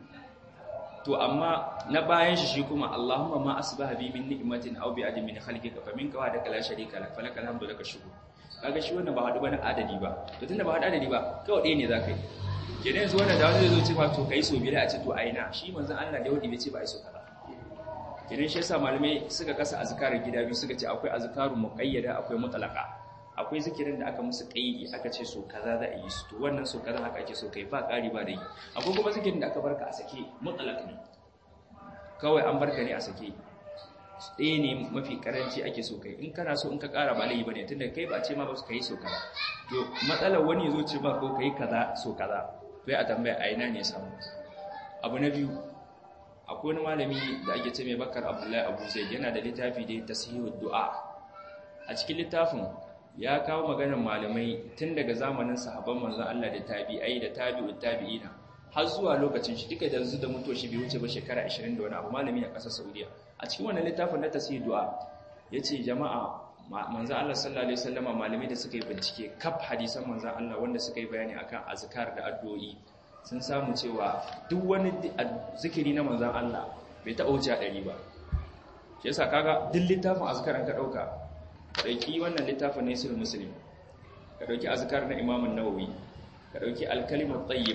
to amma na bayan shi shi kuma Allahumma ma asbaha bi min ni'matin aw bi adami min khalqika fa minka wa daka la sharika lak falakal hamdu laka shukr kaga shi wannan ba hadu bane adadi ba to tunda ba hadu adadi ba kawai ɗaya ne zaka yi kenan yanzu wannan da wani zai zo ce to kai so bila a ce to aina shi manzon Allah da wadi bai ce ba ai so kaza kenan shi yasa malamai suka kasa azkarin gida biyu suka ce akwai azkaru muqayyada akwai mutlaqa akwai zikirin da aka musu kaidi aka ce so kaza za a yi su to wannan so kaza haka ake so kai ba ƙari ba da yi akwai kuma zikirin da aka barka a sake mutlaq ne kawai an barka ne a sake ɗaya ne mafi karanci ake so kai in kana so in ka ƙara ba laifi bane tunda kai ba ce ma ba su kai so kaza to matsalar wani ya zo ce ba ko kai kaza so kaza to a tambaya a ina ne samu abu na biyu akwai wani malami da ake ce mai bakar abdullahi abu zai yana da littafi da tasihud du'a a cikin littafin ya kawo maganar malamai tun daga zamanin sahabban manzon Allah da tabi'ai da tabi'ut tabi'ina har zuwa lokacin shi duka da da mutuwa shi bai wuce ba shekara 20 da wani abu malami a ƙasar Saudiya a cikin wannan littafin na tasihud du'a yace jama'a manzon Allah sallallahu alaihi wasallama malamai da suka yi bincike kaf hadisan manzon Allah wanda suka yi bayani akan azkar da addu'o'i sun samu cewa duk wani zikiri na manzan Allah bai taɓa wuce a ɗari ba shi yasa kaga duk littafin azkaran ka ɗauka ka ɗauki wannan littafin na isul musulmi ka ɗauki azkar na imamun nawawi ka ɗauki alkalimar tsayyib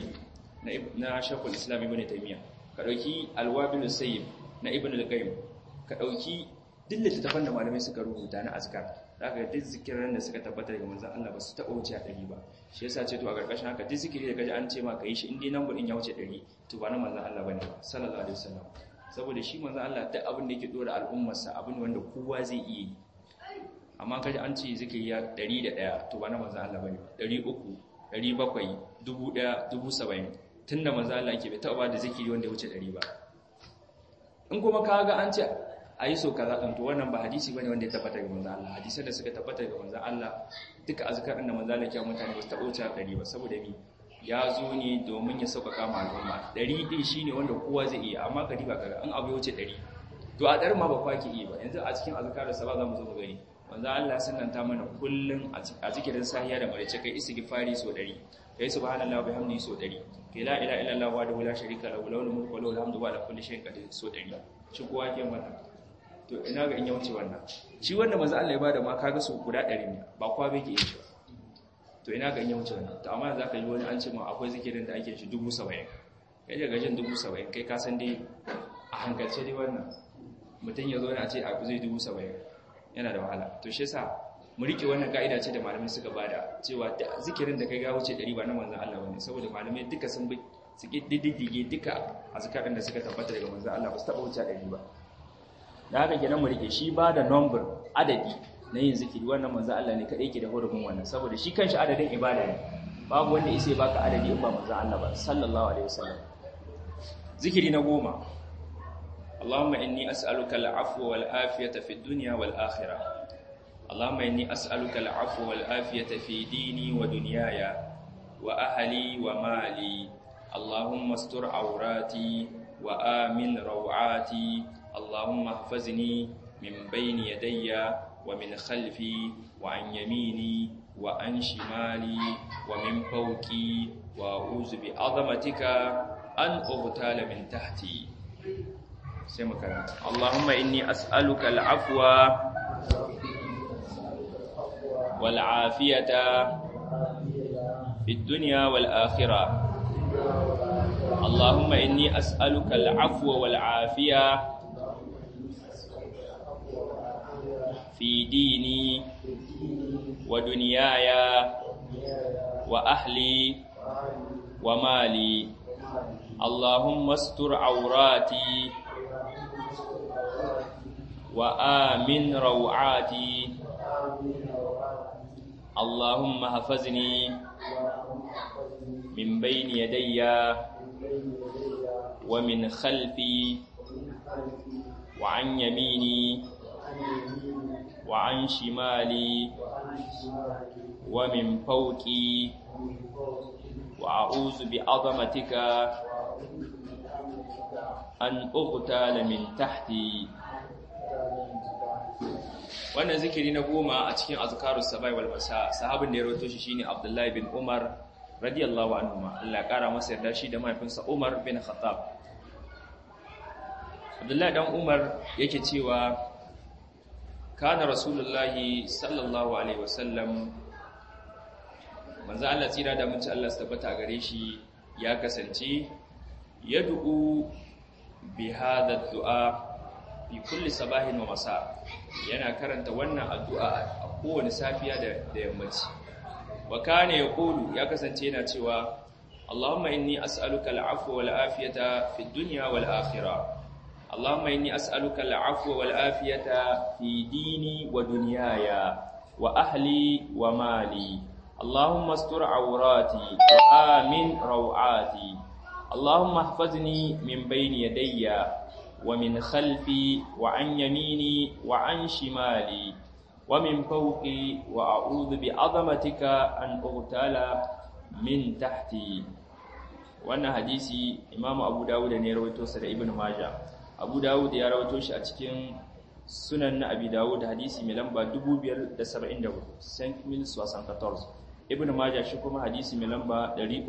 na shakul islam ibn taimiyya ka ɗauki alwabilu sayyib na ibn al-qayyim ka ɗauki duk littattafan da malamai suka rubuta na azkar za ka duk zikiran da suka tabbatar daga manzan Allah ba su taɓa wuce a ɗari ba shi yasa ce to a ƙarƙashin haka duk zikiri da kaji an ce ma ka yi shi in dai nan gudun ya wuce ɗari to ba na manzan Allah ba ne ba sallallahu alaihi wasallam saboda shi manzan Allah duk abin da yake ɗora al'ummarsa abin wanda kowa zai iya yi amma kaji an ce zikiri ya ɗari da ɗaya to ba na manzan Allah ba ne ɗari uku ɗari bakwai dubu ɗaya dubu saba'in tun da manzan Allah ke bai taɓa ba da zikiri wanda ya wuce ɗari ba in kuma ka ga an ce a yi so kaza ɗin to wannan ba hadisi bane wanda ya tabbata ga manzo Allah hadisan da suka tabbata ga manzo Allah duka azkarin da manzo Allah ya mutane ba su taɓa wuce ɗari ba saboda mi ya zo ne domin ya sauƙaƙa ma al'umma ɗari ɗin shine wanda kowa zai iya amma ka diba kaga an abu ya wuce ɗari to a ɗarin ma ba kwa ke iya ba yanzu a cikin azkarin sa ba za mu zo mu gani manzo Allah sunnanta mana kullun a zikirin sahiya da marice kai istighfari so ɗari kai subhanallahi wa bihamdihi so ɗari kai la ilaha illallah wahdahu la sharika lahu lahul mulku wa lahul hamdu wa ala kulli shay'in qadir so ɗari shi kowa ke mana to ina ga in ya wuce wannan shi wanda manzo Allah ya bada ma kaga su guda 100 ne ba kwa bai ke yin shi to ina ga in ya wuce wannan to amma zaka yi wani an ce ma akwai zikirin da ake shi 70 kai daga jin 70 kai ka san dai a hankalce dai wannan mutum ya zo ne a ce abu zai 70 yana da wahala to shi yasa mu rike wannan ka'ida ce da malamai suka bada cewa zikirin da kai ga wuce 100 ba na manzon Allah bane saboda malamai duka sun bi su diddige duka azkarin da suka tabbata daga manzon Allah ba su taba wuce 100 ba da haka kenan mu rike shi ba da number adadi na yin zikiri wannan manzo Allah ne kadai ke da hurumin wannan saboda shi kanshi adadin ibada ne babu wanda yake baka adadi in ba manzo Allah ba sallallahu alaihi wasallam zikiri na goma Allahumma inni as'aluka al-afwa wal afiyata fid dunya wal akhirah Allahumma inni as'aluka al-afwa wal afiyata fi dini wa dunyaya wa ahli wa mali Allahumma astur awrati wa amin rawati اللهم احفظني من بين يدي ومن خلفي وعن يميني وعن شمالي ومن فوقي وأعوذ بعظمتك أن أغتال من تحتي سمكنا اللهم إني أسألك العفو والعافية في الدنيا والآخرة اللهم إني أسألك العفو والعافية في ديني ودنياي وأهلي ومالي اللهم استر عوراتي وآمن روعاتي اللهم حفظني من بين يدي ومن خلفي وعن يميني وعن شمالي ومن فوقي وأعوذ بعظمتك أن أغتال من تحتي wannan zikiri na goma a cikin azkarus sabai wal masa sahabin da ya rawaito shi shine Abdullahi bin Umar radiyallahu anhuma Allah ya kara masa yarda shi da mahaifinsa Umar bin Khattab Abdullahi dan Umar yake cewa kana rasulullahi sallallahu alaihi wasallam manzo Allah tsira da mutunci Allah su tabbata a gare shi ya kasance yad'u bi hadha du'a fi kulli sabahin wa masa yana karanta wannan addu'a a kowane safiya da yammaci wa kana yaqulu ya kasance yana cewa Allahumma inni as'aluka al'afwa wal afiyata fid dunya wal akhirah Allahumma inni as'aluka al'afwa wal afiyata fi dini wa dunyaya wa ahli wa mali Allahumma astur awrati wa amin rawati Allahumma ihfazni min bayni yadayya ومن خلفي وعن يميني وعن شمالي ومن فوقي وأعوذ بعظمتك أن أغتال من تحتي wannan hadisi imamu abu dawud ne ya rawaito sa da ibnu majah abu dawud ya rawaito shi a cikin sunan na abi dawud hadisi mai lamba 2574 saint mil 74 ibnu majah shi kuma hadisi mai lamba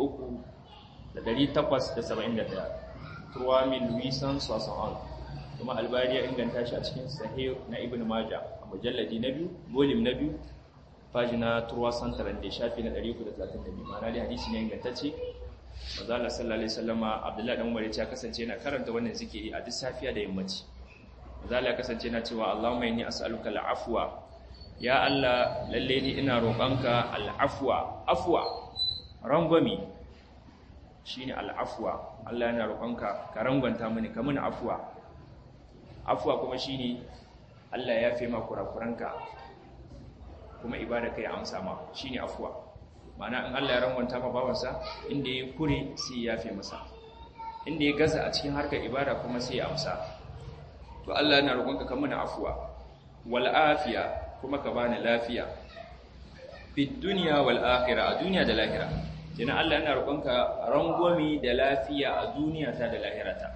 300 turwa min luisan sosan kuma albari ya inganta shi a cikin sahih na ibn majah a mujalladi na biyu volume na biyu pagina turwa santaran da shafi na 332 ma'ana da hadisi ne ingantacce mazala sallallahu alaihi wasallama abdullahi dan umar ya kasance yana karanta wannan zikiri a duk safiya da yammaci mazala ya kasance yana cewa allahumma inni as'aluka al'afwa ya allah lalle ni ina roƙonka al'afwa afwa rangwami shine al'afwa Allah yana roƙonka ka rangwanta mini ka mini afwa afwa kuma shine Allah ya fi ma kurakuranka kuma ibada kai amsa ma shine afwa ma'ana in Allah ya rangwanta ma bawansa inda ya kure sai ya fi masa inda ya gaza a cikin harkar ibada kuma sai ya amsa to Allah yana roƙonka ka mini afwa wal afiya kuma ka bani lafiya fid dunya wal akhirah a duniya da lahira Jina Allah yana roƙonka rangwami da lafiya a duniya ta da lahirata.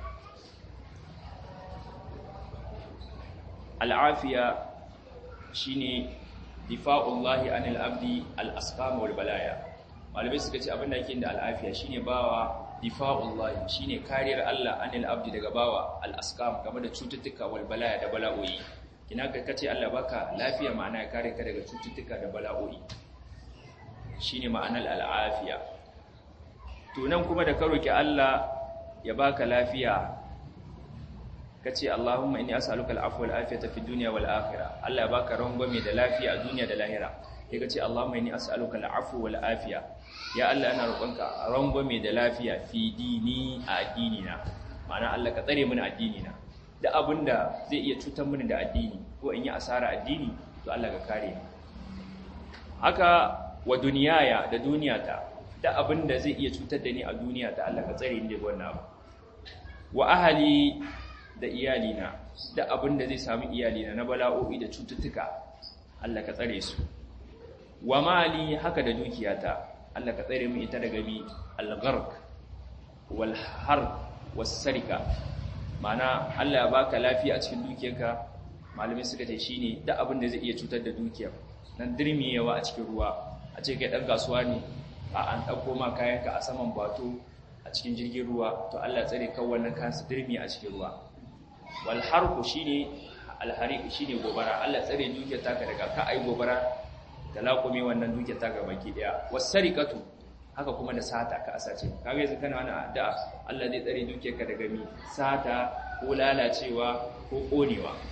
Al'afiya shi ne difa'ullahi anil abdi al'askama wal balaya. Malamai suka ce abinda yake da al'afiya shi ne bawa difa'ullahi shi ne kariyar Allah anil abdi daga bawa al'askam game da cututtuka wal balaya da bala'o'i. Kina ka kace Allah baka lafiya ma'ana ya kare ka daga cututtuka da bala'o'i. shine ma'anar al'afiya to nan kuma da ka roki Allah ya baka lafiya kace Allahumma inni as'aluka al'afwa wal afiyata fid dunya wal akhirah Allah ya baka rangwame da lafiya a duniya da lahira sai kace Allahumma inni as'aluka al'afwa wal afiya ya Allah ina roƙonka rangwame da lafiya fi dini a addinina ma'ana Allah ka tsare mini addinina da abinda zai iya cutar mini da addini ko in yi asara addini to Allah ka kare ni haka wa duniyaya da duniyata da abin da zai iya cutar da ni a duniya ta Allah ka tsare ni daga wannan abu wa ahli da iyalina da abin da zai samu iyalina na bala'o'i da cututtuka Allah ka tsare su wa mali haka da dukiyata Allah ka tsare mu ita daga mi al-gharq wal har was sarika ma'ana Allah ya baka lafiya a cikin dukiyarka malamai suka ce shine da abin da zai iya cutar da dukiyar nan dirmiyewa a cikin ruwa a ce kai ɗan kasuwa ne a an ɗauko ma kayanka a saman bato a cikin jirgin ruwa to Allah tsare kan wannan kayan su dirmi a cikin ruwa wal harku shine alhariq shine gobara Allah tsare dukiyar taka daga ka ai gobara da laƙume wannan dukiyar taka baki daya wasariqatu haka kuma da sata ka asace kaga yanzu kana wani addu'a Allah zai tsare dukiyarka daga mi sata ko lalacewa ko konewa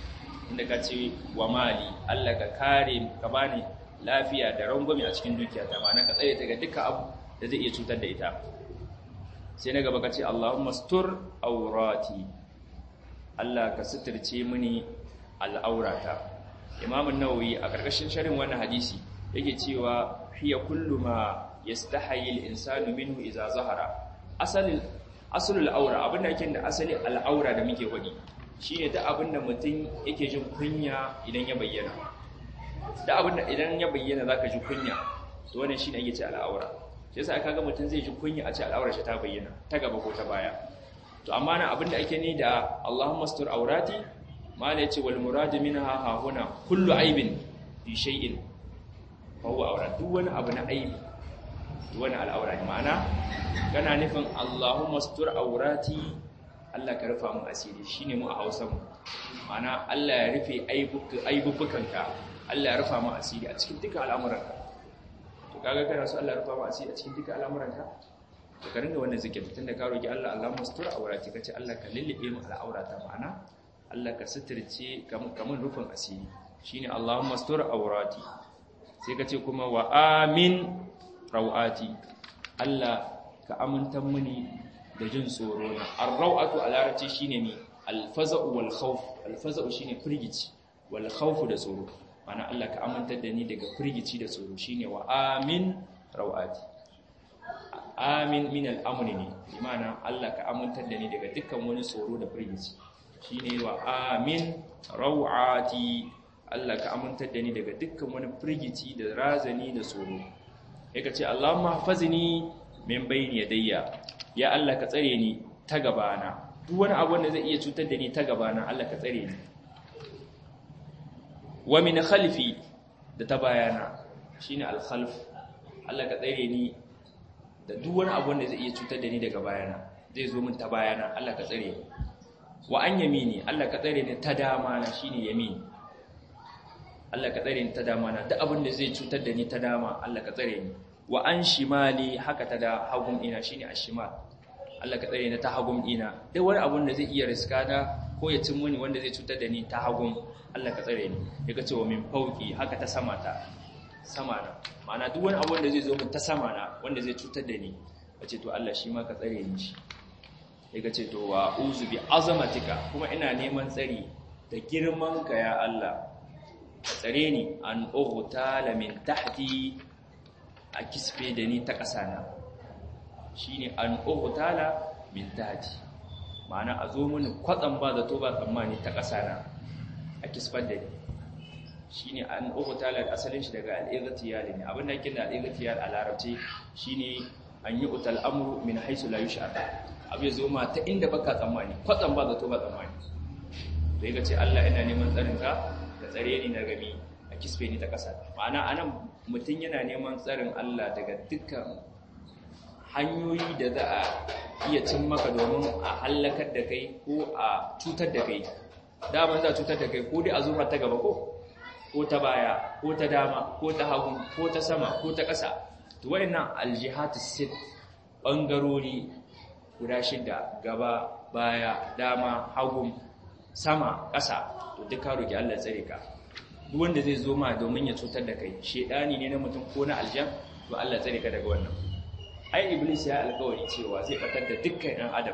inda ka ce wa mali Allah ka kare ka bani lafiya da rangwame a cikin dukiyata ma'ana ka tsare ta ga dukkan abu da zai iya cutar da ita sai na gaba ka ce Allahumma stur aurati Allah ka suturce mini al'aurata Imam an-Nawawi a karkashin sharhin wannan hadisi yake cewa hiya kullu ma yastahi al-insanu minhu idza zahara asalin asalul aura abinda yake da asali al'aura da muke wadi shine ta abinda mutum yake jin kunya idan ya bayyana da abinda idan ya bayyana zaka ji kunya to wannan shine yake ce al'aura shi yasa kaga mutum zai ji kunya a ce al'aurar shi ta bayyana ta gaba ko ta baya to amma na abinda ake ni da Allahumma astur aurati mala yace wal murad minha ha huna kullu aibin fi shay'in fa huwa aura duk wani abu na aibi duk wani al'aura ne ma'ana kana nufin Allahumma astur aurati Allah ka rufa mu asiri shine mu a Hausa mu ma'ana Allah ya rufe aibubukanka Allah ya rufa mu asiri a cikin dukkan al'amuranka to kaga kana so Allah ya rufa mu asiri a cikin dukkan al'amuranka to ka ringa wannan zikiri tunda ka roki Allah Allahumma astur aurati kace Allah ka lullube mu al'aurata ma'ana Allah ka suturce kamun rufin asiri shine Allahumma astur aurati sai kace kuma wa amin rawati Allah ka amintan mini da jin tsoro na ar-rawatu a larabci shine mi al-faza'u wal khawf al-faza'u shine firgici wal khawfu da tsoro mana Allah ka amintar da ni daga firgici da tsoro shine wa amin rawati amin min al-amni ne imana Allah ka amintar da ni daga dukkan wani tsoro da firgici shine wa amin rawati Allah ka amintar da ni daga dukkan wani firgici da razani da tsoro yake ce Allahumma hafazni min bayni yadayya ya Allah ka tsare ni ta gabana duk wani abu da zai iya cutar da ni ta gabana Allah ka tsare ni wa min khalfi da ta bayana shine al-khalf Allah ka tsare ni da duk wani abu da zai iya cutar da ni daga bayana zai zo min ta bayana Allah ka tsare ni wa an yamini Allah ka tsare ni ta dama na shine yamin Allah ka tsare ni ta dama na duk abin da zai cutar da ni ta dama Allah ka tsare ni wa an shimali haka ta da hagun ina shine ashimal Allah ka tsare ni ta hagun ina duk wani abun da zai iya riska na ko ya cin mini wanda zai cutar da ni ta hagun Allah ka tsare ni yaka ce wa min fauki haka ta sama ta sama na ma'ana duk wani abun da zai zo min ta sama na wanda zai cutar da ni kace to Allah shi ma ka tsare ni shi yaka ce to wa uzu bi azamatika kuma ina neman tsari da girman ka ya Allah tsare ni an ughta min tahti a kisfe da ni ta ƙasa na shi ne an ƙogutala min daji ma'ana a zo mini kwatsan ba zato ba tsammani ta ƙasa na a kisfar da ni shi ne an ƙogutala da asalin shi daga al'igatiyar ne abinda yake da al'igatiyar a larabci shi ne an yi utal amuru min haisu la yushar abu ya zo ma ta inda baka tsammani kwatsan ba zato ba tsammani to yi ce Allah ina neman tsarinka da tsare ni na gami a kisfe ni ta ƙasa ma'ana anan mutum yana neman tsarin Allah daga dukkan hanyoyi da za a iya cin maka domin a hallakar da kai ko a cutar da kai daman za a cutar da kai ko dai a zuwa ta gaba ko ko ta baya ko ta dama ko ta hagu ko ta sama ko ta ƙasa to wayannan aljihatu sit bangarori guda shida gaba baya dama hagu sama ƙasa to duka roki Allah tsare ka duk wanda zai zo ma domin ya cutar da kai shedani ne na mutum ko na aljan to Allah tsare ka daga wannan ai iblis ya alƙawari cewa zai batar da dukkan ɗan adam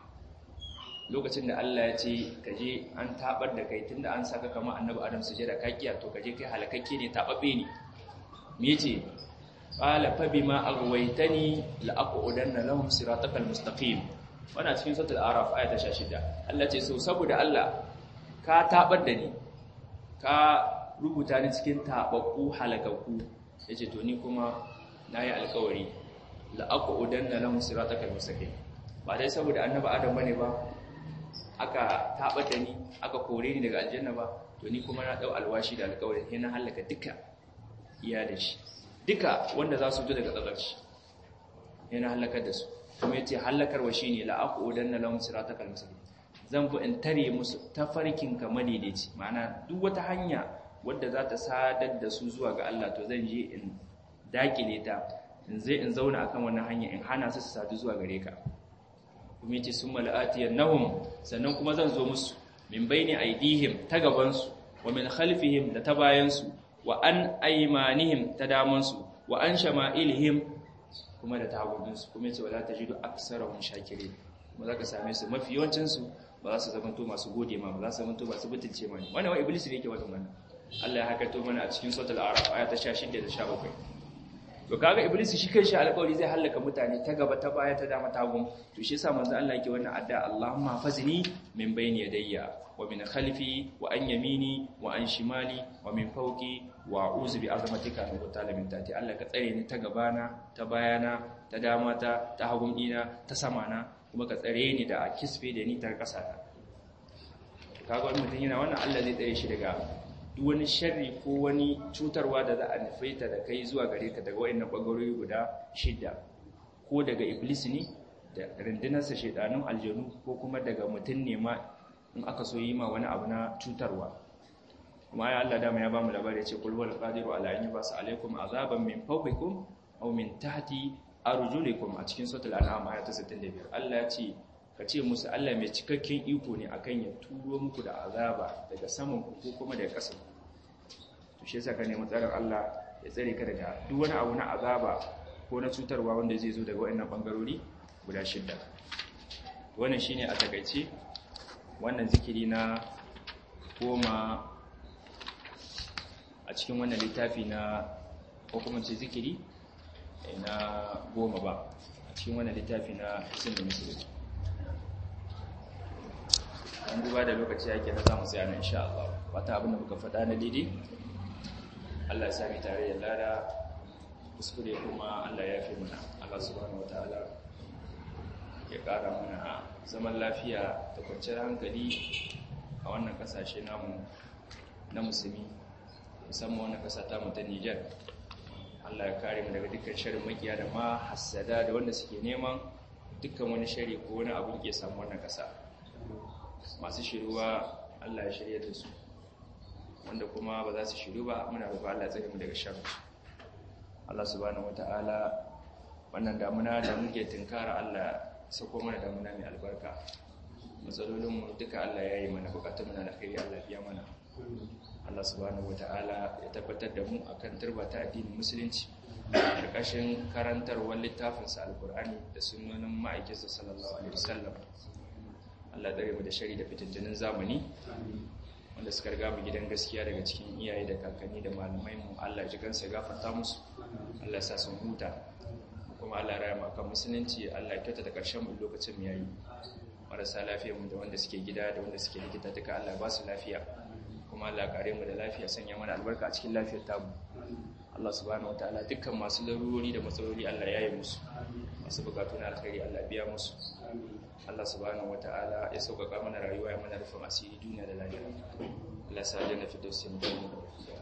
lokacin da Allah ya ce ka je an tabar da kai tunda an saka kama annabi adam sujada ka kiya to ka je kai halakakke ne tababbe ne me yace qala fa bima aghwaytani la aqudanna lahum siratakal mustaqim wannan cikin suratul araf aya ta 16 Allah ce so saboda Allah ka tabar da ni ka rubuta ni cikin tababbu halakakku yace to ni kuma nayi alƙawari la aqudanna lahum siratakal mustaqim ba dai saboda annabi adam bane ba aka tabar da ni aka kore ni daga aljanna ba to ni kuma na dau alwashi da alƙawari sai na halaka duka iyalin shi duka wanda za su fito daga tsakar shi yana halakar da su kuma yace halakarwa shine la aqudanna lahum siratakal mustaqim zan bu in tare musu tafarkin ka madaidaici ma'ana duk wata hanya wadda za ta sadar da su zuwa ga Allah to zan je in dakile ta in zai in zauna akan wannan hanya in hana su su sadu zuwa gare ka kuma yace summa la'atiyannahum sannan kuma zan zo musu min baini aidihim ta gaban su wa min khalfihim da ta bayansu wa an aymanihim ta damansu wa an shama'ilihim kuma da taguninsu kuma yace wala tajidu aksarahum shakirin kuma zaka same su mafi yawancin su ba za su zamanto masu gode ma ba za su zamanto masu butulce ma wannan wa iblis ne yake wannan wannan Allah ya hakato mana a cikin suratul a'raf aya ta 16 da 17 to kaga iblis shi kanshi alƙawari zai halaka mutane ta gaba ta baya ta dama ta gun to shi yasa manzo Allah yake wannan adda Allahumma fazni min bayni yadayya wa min khalfi wa an yamini wa an shimali wa min fawqi wa a'udhu bi azmatika min qutala min tati Allah ka tsare ni ta gabana ta bayana ta dama ta ta hagun dina ta sama na kuma ka tsare ni da kisfe da ni ta ƙasa ta kaga wani mutum yana wannan Allah zai tsare shi daga duk wani sharri ko wani cutarwa da za a nufaita da kai zuwa gare ka daga wayannan bangarori guda shida ko daga iblis ne da rundunarsa shedanun aljanu ko kuma daga mutum ne ma in aka so yi ma wani abu na cutarwa kuma ya Allah dama ya ba mu labari ya ce kul wal qadiru ala an yubasa alaikum azaban min fawqikum aw min tahti arjulikum a cikin suratul an'am aya ta 65 Allah ya ce ka ce musu Allah mai cikakken iko ne akan ya turo muku da azaba daga saman ku ko kuma daga ƙasa to shi yasa ka nemi tsarin Allah ya tsare ka daga duk wani abu na azaba ko na cutarwa wanda zai zo daga wayannan bangarori guda shidda wannan shine a takaice wannan zikiri na goma a cikin wannan littafi na ko kuma ce zikiri na goma ba a cikin wannan littafi na sun da musulunci an duba da lokaci yake na zamu tsaya na insha Allah wata abin da muka faɗa na daidai Allah ya sami tare da lada kuskure kuma Allah ya fi mana Allah subhanahu wataala ya ƙara mana zaman lafiya da kwanciyar hankali a wannan ƙasashe namu na musulmi musamman wannan ƙasa ta mu ta Niger Allah ya kare mu daga dukkan sharrin makiya da ma hasada da wanda suke neman dukkan wani shari ko wani abu ke samu wannan ƙasa masu shiruwa Allah ya shirya da su wanda kuma ba za su shiru ba muna roƙo Allah ya tsare mu daga sharri Allah subhanahu wataala wannan damuna da muke tinkara Allah sako mana damuna mai albarka matsalolin mu duka Allah ya yi mana bukatun mu na alkhairi Allah ya mana Allah subhanahu wataala ya tabbatar da mu akan turba ta addinin musulunci karkashin karantarwar littafinsa alkur'ani da sunnonin ma'aikinsa sallallahu alaihi wasallam Allah dare mu da shari da fitintunin zamani wanda suka riga mu gidan gaskiya daga cikin iyaye da kakanni da malamai mu Allah ji kansa gafarta musu Allah sa sun huta kuma Allah raya mu akan musulunci Allah ya kyauta da karshen mu lokacin mu yayi marasa lafiya mu da wanda suke gida da wanda suke likita duka Allah ba su lafiya kuma Allah kare mu da lafiya sanya mana albarka a cikin lafiyar tamu Allah subhanahu wataala dukkan masu larurori da matsaloli Allah ya yi musu masu bukatu na alkhairi Allah biya musu Allah subhanahu wataala ya sauƙaƙa mana rayuwa ya mana rufin asiri duniya da lahira Allah sa janna fi dawsin da mu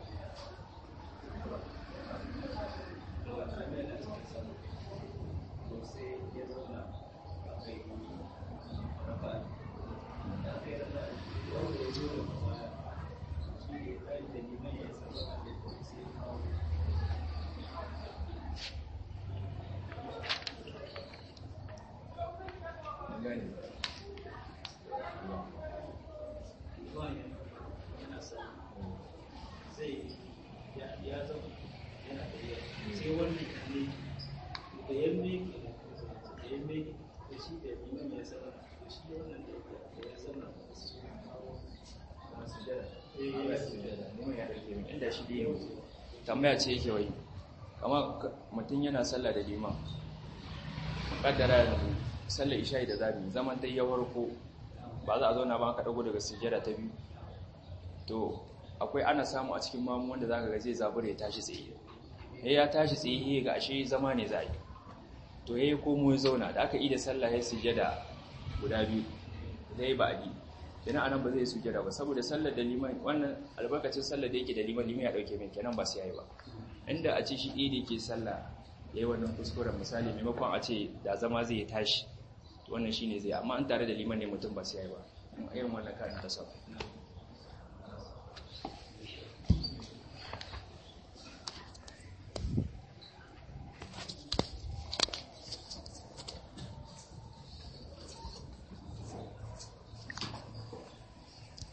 tambaya ce yake wai kama mutum yana sallah da liman kaddara yanzu sallar isha'i da zabi zaman dai ya warko ba za a zauna ba ka dago daga sujjada ta biyu to akwai ana samu a cikin mamu wanda zaka ga zai zabura ya tashi tsaye eh ya tashi tsaye ga ashe zama ne zai to yayi komo ya zauna da aka yi da sallah ya sujjada guda biyu zai ba adi kenan anan ba zai sujjada ba saboda sallar da liman wannan albarkacin sallar da yake da liman liman ya dauke mai kenan ba sai yayi ba inda a ce shi ɗaya da yake sallah yayi wannan kuskuren misali maimakon a ce da zama zai tashi wannan shine zai amma an tare da liman ne mutum ba sai yayi ba irin wannan kan ta sa